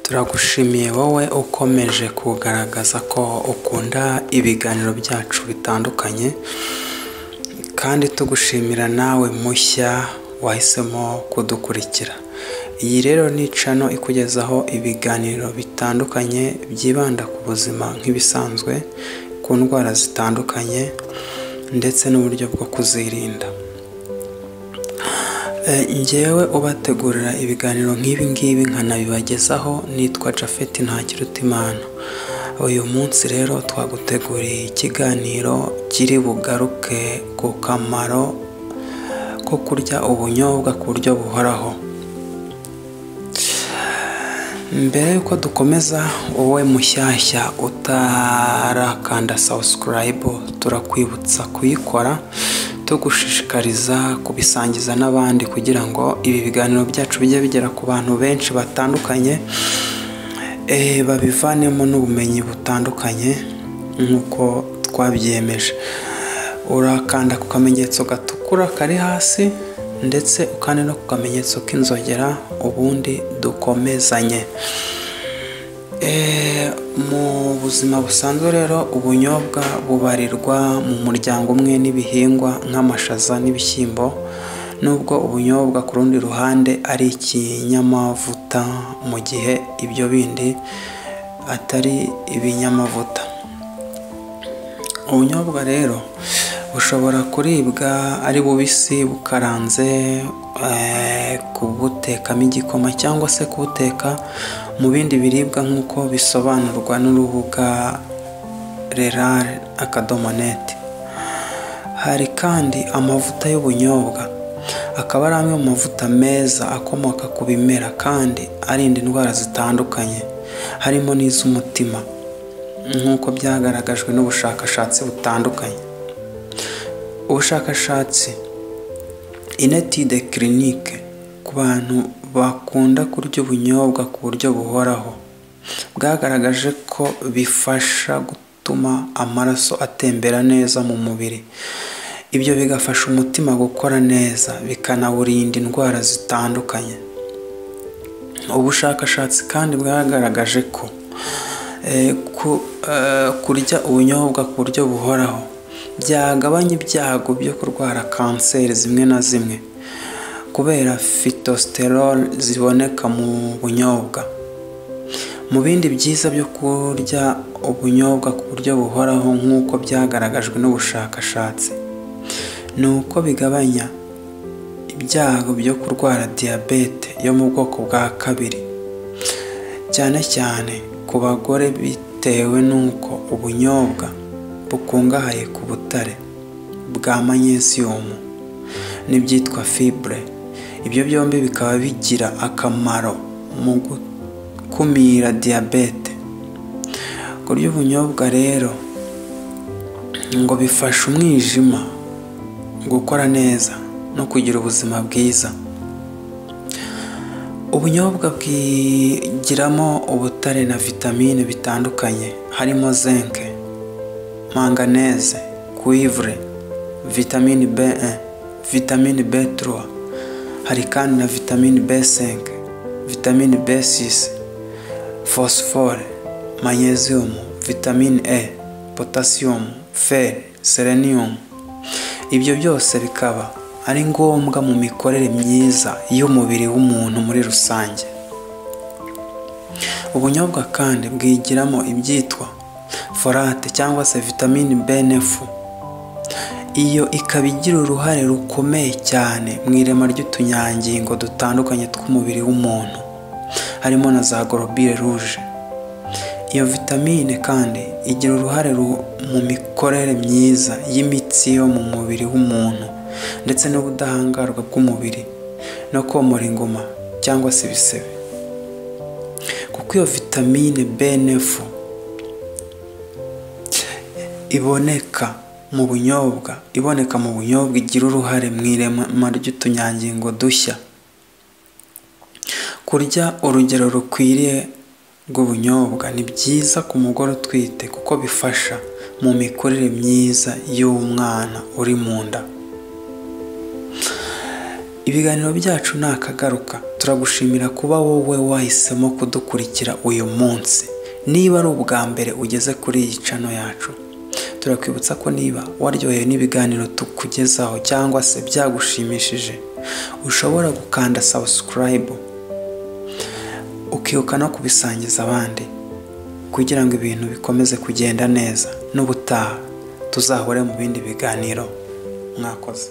turagushimiye wowe ukomeje kugaragaza ko ukunda ibiganiro byacu bitandukanye kandi tugushimira nawe mushya wahisemo kudukurikira iyi rero ni cano ikugezaho ibiganiro bitandukanye byibanda ku buzima nk'ibisanzwe ku ndwara zitandukanye ndetse n'uburyo bwo kuzirinda ngewe ubategurira ibiganiro nk'ibi ngibi nkanabibagezaho nitwa Japhet Ntakirutimana uyu munsi rero twaguteguriye ikiganiro kiri bugaruke ku kamaro ko kurya ubunyobwa ku buryo buhoraho mbere y'uko dukomeza wowe mushyashya utarakanda sawusikarayibu turakwibutsa kuyikora tugushishikariza kubisangiza n'abandi kugira ngo ibi biganiro byacu bijye bigera ku bantu benshi batandukanye babivanemo n'ubumenyi butandukanye nk'uko twabyemeje urakanda ku kamenyetso gatukura kari hasi ndetse ukande no ku kamenyetso k'inzogera ubundi dukomezanye mu buzima busanzwe rero ubunyobwa bubarirwa mu muryango umwe n'ibihingwa nk'amashaza n'ibishyimbo nubwo ubunyobwa ku rundi ruhande ari ikinyamavuta mu gihe ibyo bindi atari ibinyamavuta ubunyobwa rero bushobora kuribwa ari bubisi bukaranze kubutekamo igikoma cyangwa se kubuteka mu bindi biribwa nk'uko bisobanurwa n'urubuga rerare akadomo neti hari kandi amavuta y'ubunyobwa akaba ari amwe mu mavuta meza akomoka ku bimera kandi arinda indwara zitandukanye harimo n'iz'umutima nk'uko byagaragajwe n'ubushakashatsi butandukanye ubushakashatsi inetide kirinike ku bantu bakunda kurya ubunyobwa ku buryo buhoraho bwagaragaje ko bifasha gutuma amaraso atembera neza mu mubiri ibyo bigafasha umutima gukora neza bikanawurinda indwara zitandukanye ubushakashatsi kandi bwagaragaje ko kurya ubunyobwa ku buryo buhoraho byagabanya ibyago byo kurwara kanseri zimwe na zimwe kubera fitositerol ziboneka mu bunyobwa mu bindi byiza byo kurya ubunyobwa ku buryo buhoraho nk'uko byagaragajwe n'ubushakashatsi ni uko bigabanya ibyago byo kurwara diyabete yo mu bwoko bwa kabiri cyane cyane ku bagore bitewe n'uko ubunyobwa bukungahaye ku butare bwa manyeziyumu n'ibyitwa fibure ibyo byombi bikaba bigira akamaro mu gukumira diyabete kurya ubunyobwa rero ngo bifasha umwijima gukora neza no kugira ubuzima bwiza ubunyobwa bwigiramo ubutare na vitamine bitandukanye harimo zinke manganese kuivure vitamine B1 vitamine B3 hari kandi na vitamine B5 vitamine B6 phosphore magnesium vitamine E potassium fer selenium ibyo byose bikaba ari ngombwa mu mikorere myiza y'umubiri w'umuntu muri rusange ubunyobwa kandi bwigiramo ibyitwa forate cyangwa se vitamine benefu iyo ikaba igira uruhare rukomeye cyane mu irema ry'utunyangingo dutandukanye tw'umubiri w'umuntu harimo na za gorobire ruje iyo vitamine kandi igira uruhare mu mikorere myiza y'imitsi yo mu mubiri w'umuntu ndetse n'ubudahangarwa bw'umubiri no komora ingoma cyangwa se ibisebe kuko iyo vitamine benefu iboneka mu bunyobwa iboneka mu bunyobwa igira uruhare mu irema ry'utunyangingo dushya kurya urugero rukwiriye rw'ubunyobwa ni byiza ku mugore utwite kuko bifasha mu mikurire myiza y'umwana uri mu nda ibiganiro byacu ni akagaruka turagushimira kuba wowe wahisemo kudukurikira uyu munsi niba ari ubwa mbere ugeze kuri iyi cano yacu turakwibutsa ko niba waryohewe n'ibiganiro tukugezaho cyangwa se byagushimishije ushobora gukanda sabusikarayibu ukibuka no kubisangiza abandi kugira ngo ibintu bikomeze kugenda neza n'ubutaha tuzahore mu bindi biganiro mwakoze